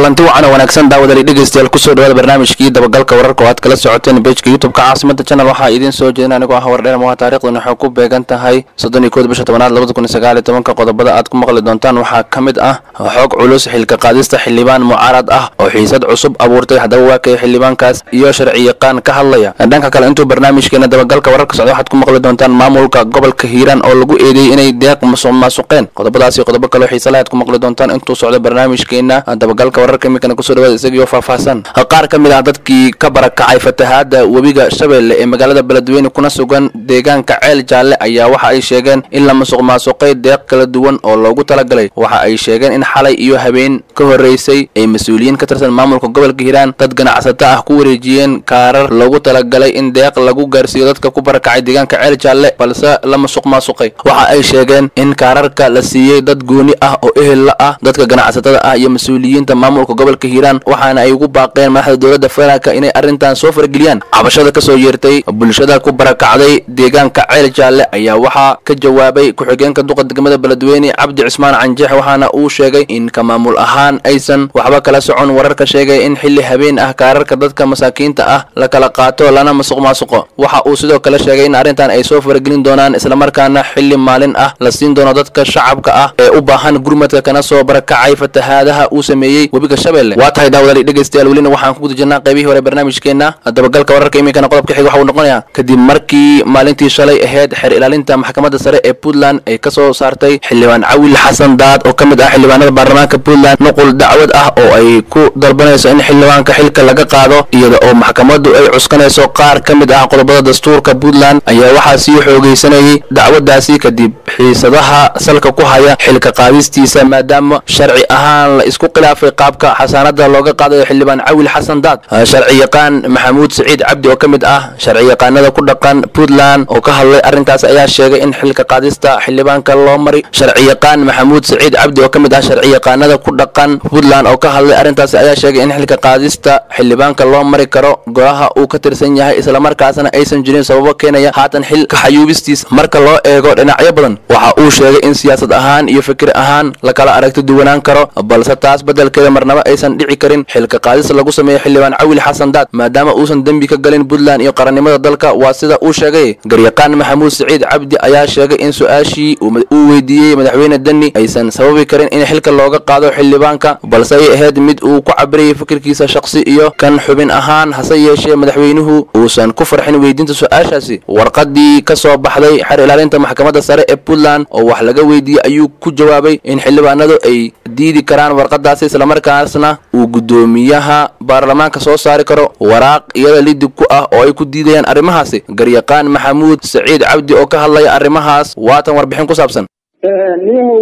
kulanti wacan oo wanaagsan daawadali dhegeystayaal kusoo dhawaada barnaamijkii dabagalka wararka oo aad kala socoteen bejka youtubeka caasimada channel waxaa idiin soo jeedin anigoo ah wardheer moha taarikhdan waxay ku beegan tahay soddon iyo kood bisha tobanaad labada kun iyo sagaal iyo tobanka qodobada aad ku maqli doontaan waxaa ka mid ah xoog culus xilka qaadista xildhibaan mucaarad ah oo xiisad cusub abuurtay haddaba waa kay xildhibaankaas iyo sharci yaqaan ka hadlaya dhanka kale intuu barnaamijkeena dabagalka wararka socda waxaad ku maqli doontaan maamulka gobolka hiiraan oo lagu eedeeyey inay deeq masuq maasuqeen qodobadaas iyo qodobo kaleo xiisalaha aad ku maqli doontaan intuu socdo barnaamijkeena dabagalka wararka iminkana kusoo dhawaada isagiioo faahfaahsan qaar ka mid ah dadkii ka barakacay fatahaada webiga shabeelle ee magaalada beledweyne kuna sugan deegaanka ceel jaalle ayaa waxa ay sheegeen in la masuq maasuqay deeq kala duwan oo loogu talagalay waxa ay sheegeen in xalay iyo habeen ka horreysay ay mas-uuliyiin ka tirsan maamulka gobolka hiiraan dad ganacsato ah ku wareejiyeen kaarar loogu talagalay in deeq lagu gaarsiiyo dadka ku barakacay deegaanka ceel jaalle balse la masuq maasuqay waxa ay sheegeen in kaararka la siiyey dad gooni ah oo ehel la ah dadka ganacsatada ah iyo mas-uuliyiinta maamulka gobolka hiiraan waxaana ay ugu baaqeen madaxda dowladda federaalk inay arrintan soo fargeliyaan cabashada kasoo yeertay bulshada ku barakacday deegaanka ceel jaalle ayaa waxaa ka jawaabay ku-xigeenka duqa degmada beledweyne cabdi cismaan canjeex waxaana uu sheegay in ka maamul ahaan aysan waxba kala socon wararka sheegaya in xilli habeen ah kaararka dadka masaakiinta ah la kala qaato lana masuq maasuqo waxa uu sidoo kale sheegay in arrintan ay soo fargelin doonaan islamarkaana xilli maalin ah la siin doono dadka shacabka ah ee u baahan gurmadka kana soo barakacay fatahaadaha uu sameeyey webiga shabeelle waa tahay daawadali dhegeystayaal welina waxaan ku guda jirnaa qaybihii hore barnaamijkeena dabagalka wararka iminkana qodobka xiga waxa uu noqonayaa kadib markii maalintii shalay ahayd xeer ilaalinta maxkamadda sare ee puntland ay ka soo saartay xildhibaan cawil xasan daad oo ka mid ah xildhibaanada baarlamaanka puntland nuqul dacwad ah oo ay ku dalbanayso in xildhibaanka xilka laga qaado iyada oo maxkamaddu ay cuskanayso qaar ka mid ah qodobada dastuurka puntland ayaa waxaa sii xoogeysanayay dacwaddaasi kadib xiisadaha salka ku haya xilka qaadistiisa maadaama sharci ahaan la isku khilaafay qaabka xasaanada looga qaadayo xildhibaan cawil xasan daad sharci yaqaan maxamuud siciid cabdi oo ka mid ah sharci yaqaanada ku dhaqan puntland oo ka hadlay arrinkaas ayaa sheegay in xilka qaadista xildhibaanka loo mari sharci yaqaan maxamuud siciid cabdi oo ka mid ah sharci yaqaanada ku dhaqan puntland oo ka hadlay arrintaas ayaa sheegay in xilka qaadista xildhibaanka loo mari karo golaha uu ka tirsan yahay islamarkaasna aysan jirin sababo keenaya haatan xil kaxayuubistiis marka loo eego dhinacyo badan waxa uu sheegay in siyaasad ahaan iyo fikir ahaan la kala aragti duwanaan karo balse taas beddelkeeda marnaba aysan dhici karin xilka qaadis lagu sameeyo xildhibaan cawil xasan daad maadaama uusan dembi ka galin puntland iyo qarannimada dalka waa sida uu sheegay garyaqaan maxamuud siciid cabdi ayaa sheegay in su-aashii uu weydiiyey madaxweyne deni aysan sababi karin in xilka looga qaado xildhibaanka balse ay ahayd mid uu ku cabirayay fikirkiisa shaqsi iyo kan xubin ahaan hase yeeshee madaxweynuhu uusan ku farxin weydiinta su-aashaasi warqadii ka soo baxday xer ilaalinta maxkamadda sare ee puntland oo wax laga weydiiyey ayuu ku jawaabay in xildhibaanadu ay diidi karaan warqadaasi islamarkaasna uu guddoomiyaha baarlamaanka soo saari karo waraaq iyada lidib ku ah oo ay ku diidayaan arrimahaasi garyaqaan maxamuud saciid cabdi oo ka hadlaya arrimahaas waatan warbixin ku saabsan niyahow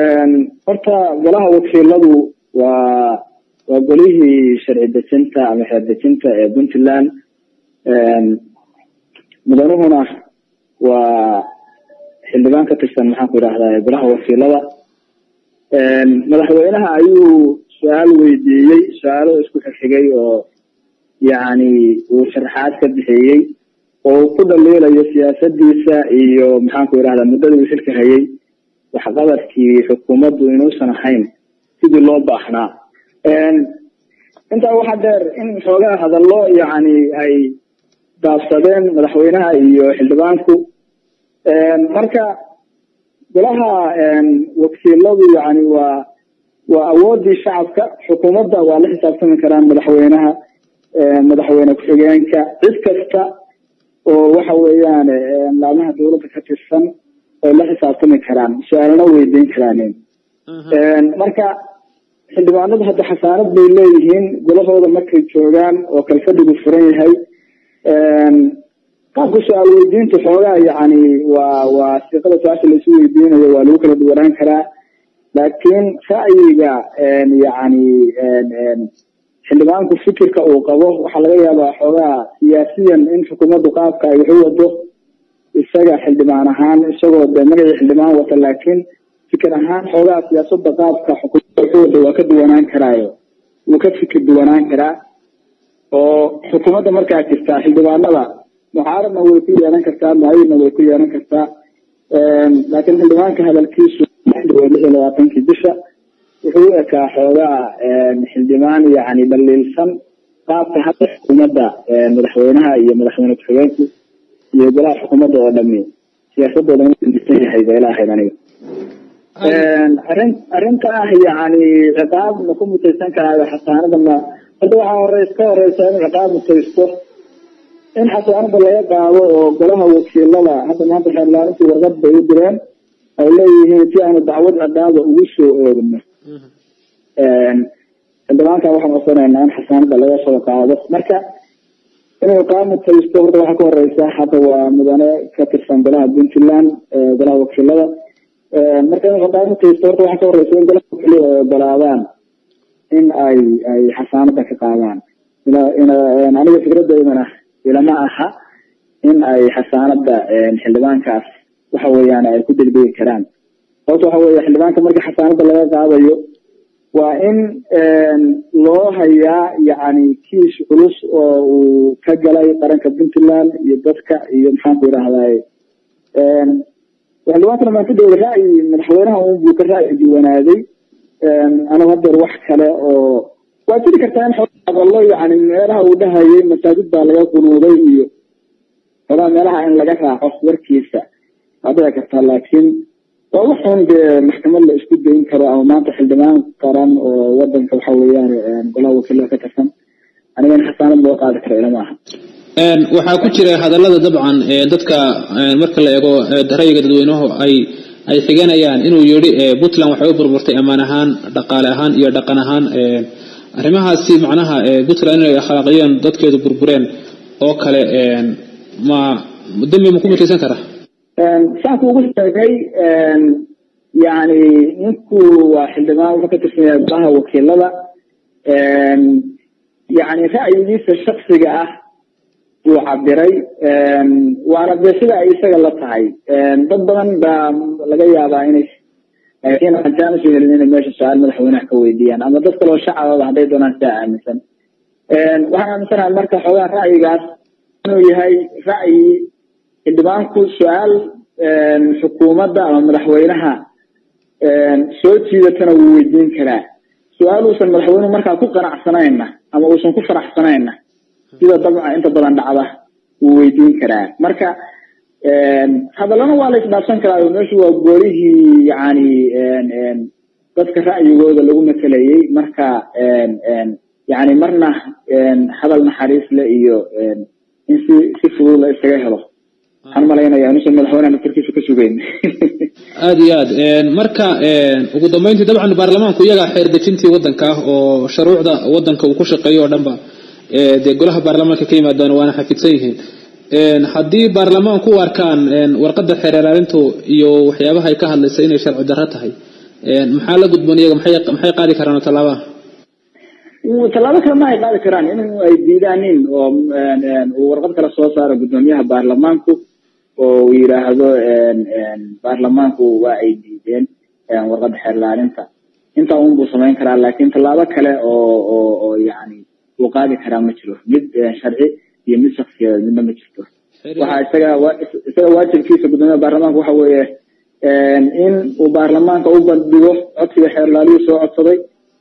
horta golaha wakiiladu waa waa golihii sharci dejinta ama xeer dejinta ee puntland mudanuhuna waa xildhibaan ka tirsan maxaan ku idhahdaa golaha wakiilada madaxweynaha ayuu su-aal weydiiyey su-aalo isku xigxigay oo yacni uu sharaxaad ka bixiyey oo uu ku dhaliilayo siyaasadiisa iyo maxaan ku idhahdaa muddadii uu xilka hayay waxqabadkii xukuumaddu inuusan ahayn sidii loo baahnaa intaa waxaa dheer in xoogaa hadallo yacni ay daabsadeen madaxweynaha iyo xildhibaanku marka golaha wakiiladu yani waa waa awoodii shacabka xukuumadda waa la xisaabtami karaan madaxweynaha madaxweyne ku-xigeenka cid kasta oo waxa weeyaan laamaha dawladda ka tirsan ay la xisaabtami karaan su-aalana weydiin karaanin marka xildhibaanadu hadda xasaanad bay leeyihiin golahooda markay joogaan oo kalfadhigu furan yahay qaabka su-aal weydiinta xoogaa yani waa waa siiqada su-aasha laisu weydiinayo waa lagu kala duwanaan karaa laakiin ra'yiga yani xildhibaanku fikirka uu qabo waxaa laga yaabaa xoogaa siyaasiyan in xukuumaddu qaabka ay waxu wado isaga xildhibaan ahaan isagoo de magacii xildhibaan wata laakiin fikir ahaan xoogaa siyaasada qaabka xukuumadda waxu wado waa ka duwanaan karaayo wuu ka fikir duwanaan karaa oo xukuumadda markaa jirtaa xildhibaanada mucaaradna way ku yeelan kartaa mucayidna way ku yeelan kartaa laakiin xildhibaanka hadalkiisu lix iyo labaatankii bisha wuxuu u ekaa xoogaa xildhibaan yani dhaliilsan qaabka hadda xukuumadda madaxweynaha iyo madaxweyne ku-xigeenku iyo golaha xukuumadda oo dhami siyaasadooda inuu disan yahay bay ilaahayd aniga arrin arrinta ah yani ciqaab ma ku mutaysan karaayo xasaanada ma hadda waxaa horeys ka horeysa in ciqaab mutaysto in xasaanada laga qaado oo golaha wakiilada hadda maanta xeerlaarintii warqad bay u direen ay leeyihiin si aanu dacwad ciqaaba ugu soo oogno xildhibaanka waxaan codsanaynaa in xasaanada laga soo qaado marka inuu ciqaab mutaysto horta waxaa ka horeysa hadda waa mudane ka tirsan golaha puntland golaha wakiilada marka in ciqaab mutaysto horta waxaa ka horeysa in golaha wakiilada ay ogolaadaan in ay ay xasaanada ka qaadaan aniga fikradeydana ilama aha in ay xasaanada xildhibaankaas waxa weeyaan ay ku degdegi karaan sababta waxa weeye xildhibaanka markii xasaanada laga qaadayo waa in loo hayaa yani kiis culus oo uu ka galay qaranka puntland iyo dadka iyo maxaan ku idhahdaye xildhibaankana maan ku dhowda ra'yi madaxweynaha un buu ka ra'yi duwanaaday anigu hadeer wax kale oo waa jiri kartaa in hadallo yani meelaha uu dhahayay masaajid baa laga qunuuday iyo xogaa meelaha in laga raaco warkiisa waa dhici kartaa laakiin waa waxun dee maxkamad la isku dayn karo ama maanta xildhibaan qaran oo wadanka waxa weeyaan golaha wakiilada ka tirsan aniga in xasaanad loo qaadi karo ilama aha waxaa ku jira hadallada dabcan dadka marka la eego ra'yiga dadweynuhu ay ay xiganayaan inuu yidhi puntland waxay u burburtay ammaan ahaan dhaqaale ahaan iyo dhaqan ahaan arrimahaasi macnaha puntland inay akhlaaqiyeen dadkeedu burbureen oo kale ma dambi ma ku mutaysan karaa saanku ugu sheegay yani ninku waa xildhibaan wuxuu ka tirsan yahay golaha wakiilada yani ra'yigiisa shaksiga ah buu cabiray waana dee sida ay isaga la tahay dad badan baa laga yaabaa inay laakiin haddaan usoo helin inay meesha su-aal madaxweynaha ka weydiiyaan ama dad kaloo shacababa hadday doonaan sidaa aaminsan waxaan aaminsanahay marka xoogaa ra'yigaas inuu yahay ra'yi xildhibaanku su-aal xukuumadda ama madaxweynaha soo jiidatana wuu weydiin karaa su-aal uusan madaxweynuhu markaa ku qanacsanayna ama uusan ku faraxsanayna sida dabca inta badan dhacda wuu weydiin karaa marka hadallana waa la isdhaafsan karaa meeshu waa goolihii yani dadka ra'yigooda lagu matelayay marka yani marna hadal naxariis le iyo in si si fudud la isaga helo waxaan malaynaya inuusan madaxweynaha naftarkiisa ka sugeyn aada iyo aad marka ugu dambeyntii dabcan baarlamaanku iyagaa xeer dejintii wadanka ah oo shuruucda wadanka uu ku shaqeeyo oo dhanba dee golaha baarlamaanka ka yimaadaan waana xafidsan yihiin haddii baarlamaanku u arkaan warqadda xeer ilaalintu iyo waxyaabaha ay ka hadlaysa inay sharci darro tahay maxaa la gudboon iyaga maxay maxay qaadi karaan oo tallaabaha tallaabo kale ma ay qaadi karaan in ay diidaanin oo uu warqad kale soo saaro guddoomiyaha baarlamaanku oo uu yidhaahdo baarlamaanku waa ay diideen warqadda xeer ilaalinta intaa un buu samayn karaa laakiin tallaabo kale oo oo oo yani uu qaadi karaa ma jiro mid sharci iyo mid shaksiyadeed midna ma jirto waxa isaga isaga waajibkiisa guddoomiyaha baarlamaanka waxa weeye in uu baarlamaanka u bandhigo codsiga xeer ilaaliyuu soo codsaday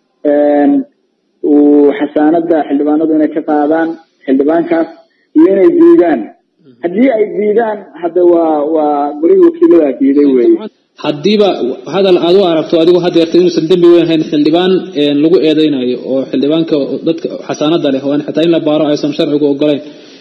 uu xasaanada xildhibaanadu inay ka qaadaan xildhibaankaas iyo inay diidaan haddii ay diidaan hadda waa waa golihii wakiilada diiday weye haddiiba hadal aad u aragto adigu hadeerta inuusan dembi weyn hayn xildhibaan lagu eedeynayo oo xildhibaanka dadka xasaanada leh oo xitaa in la baaro aysan sharcigu ogolayn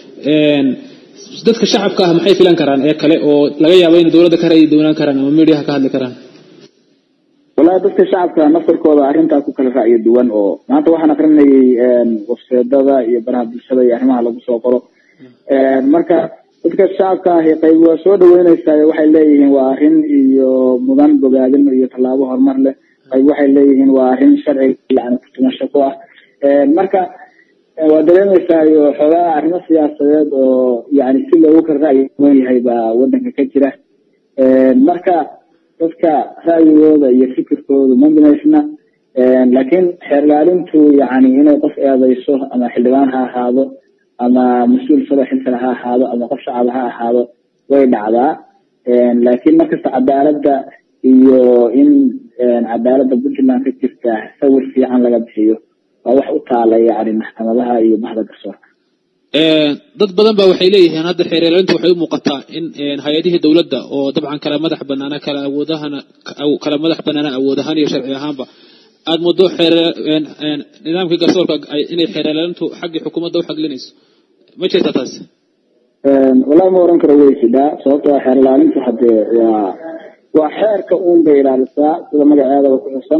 dadka shacabka ah maxay filan karaan ee kale oo laga yaabo inay dowladda ka ra'yi doonaan karaan ama mediaha ka hadli karaan wallahi dadka shacabka naftarkooda arrintaa ku kala ra'yi duwan oo maanta waxaan akrinayay wafseedada iyo baraha bulshada iyo arrimaha lagu soo qoro marka dadka shacabka ahi qayb waa soo dhaweyneysaa waxay leeyihiin waa arrin iyo mudan bogaadin iyo tallaabo horumar leh qayb waxay leeyihiin waa arrin sharciga yani kutumasho ku ah marka waa dareemeysaa iyo xoogaa arrimo siyaasadeed oo yani si loogu kala ra'yi duwan yahay baa wadanka ka jira marka dadka ra'yigooda iyo fikirkoodu ma binaysna laakiin xeer ilaalintu yani inay qof eedeyso ama xildhibaan ha ahaado ama mas-uul sado xilkale ha ahaado ama qof shacaba ha ahaado way dhacdaa laakiin markasta cadaaladda iyo in cadaaladda puntland ka jirta sawir fiican laga bixiyo waa wax u taala yani maxkamadaha iyo baxda garsoorka dad badan ba waxay leeyihiin hadda xeeryeelintu waxay u muuqataa in hay-adihii dowladda oo dabcan kala madax banaana kala awoodahana kala madax banaana awood ahaan iyo sharci ahaanba aada muddo xeer nidaamkii garsoorka inay xeeryeelintu xaggii xukuumadda u xaglinayso ma jirta taas wallahi ma oran karo way jidhaa sababtoo xeer ilaalintu hadee waa waa xeerka uun bay ilaalisaa sida magaceedaba ku xusan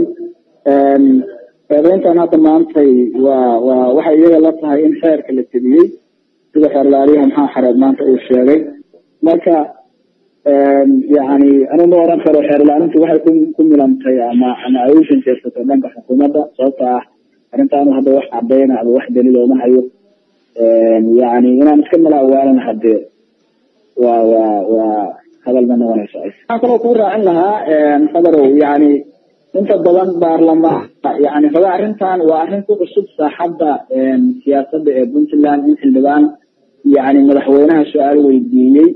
eedeyntan hadda maantay waa waa waxay iyaga la tahay in xeerka la tebiyey sida xeer ilaaliyaha maxaa xareed maanta uu sheegay marka yani anu ma oran karo xeer ilaalintu waxay ku ku milantay ama ama ay u shanjeersatay dhanka xukuumadda sababta ah arrintaanu hadda wax cadeyna ama wax daliil ooma hayo yani inaan iska malaawaalan hadee waa waa waa hadal ma noqonayso waxaan kaloo kuu raacin lahaa fadarow yani inta badan baarlamaan yani raba arrintan waa arrin ku cusub saaxadda siyaasadda ee puntland in xildhibaan yani madaxweynaha su-aal weydiiyey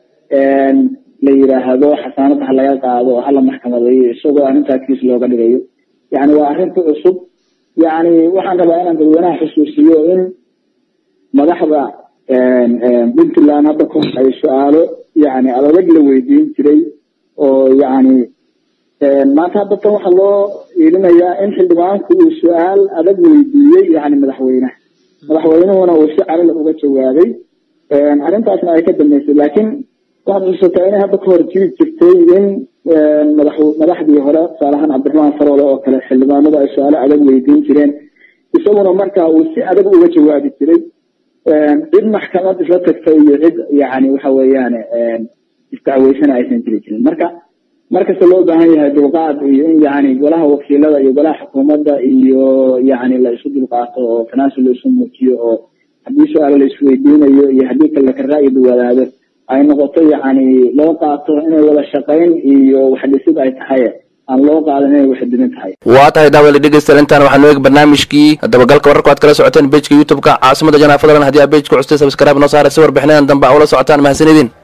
la yiraahdo xasaanada ha laga qaado oo hala maxkamadeeyo isagoo arrintaa kiis looga dhigayo yani waa arrin ku cusub yani waxaan rabaa inaan dadweynaha xusuusiyo in madaxda puntland hadda ku ay su-aalo yani adag la weydiin jiray oo yani maanta hadda tan waxaa loo iilinayaa in xildhibaanku uu su-aal adag weydiiyey yani madaxweynaha madaxweynuhuna uu si calila uga jawaabay arrintaasna ay ka dambeysay laakiin waxaad xusuusataa inay hadda kahor jiri jirtay in madax madaxdii hore tusaalahaan cabdiraxmaan faroole oo kale xildhibaanadu ay su-aalo adag weydiin jireen isaguna markaa uu si adag uga jawaabi jiray cid maxkamad isla tagtay iyo cid yani waxa weeyaan isdacweysana aysan jiri jirin marka markasta loo baahan yahay dulqaad iyo in yani golaha wakiilada iyo golaha xukuumadda iyo yani la isu dulqaato oo tanaasul la isu muujiyo oo haddii su-aalo la isweydiinayo iyo haddii kale ka ra'yi duwadaado ay noqoto yani loo qaato inay wada shaqayn iyo waxdhisid ay tahay aan loo qaadan inay waxdimin tahay waa tahay daawada dhegeystayaal intaan waxaanu eegi barnaamijkii dabagalka wararka aad kala socoteen bejka youtube-ka caasimada janaa fadlan haddii aa bejka custay sabskrayb noo saara si warbixinadan dambe a ula socotaan mahadsanidin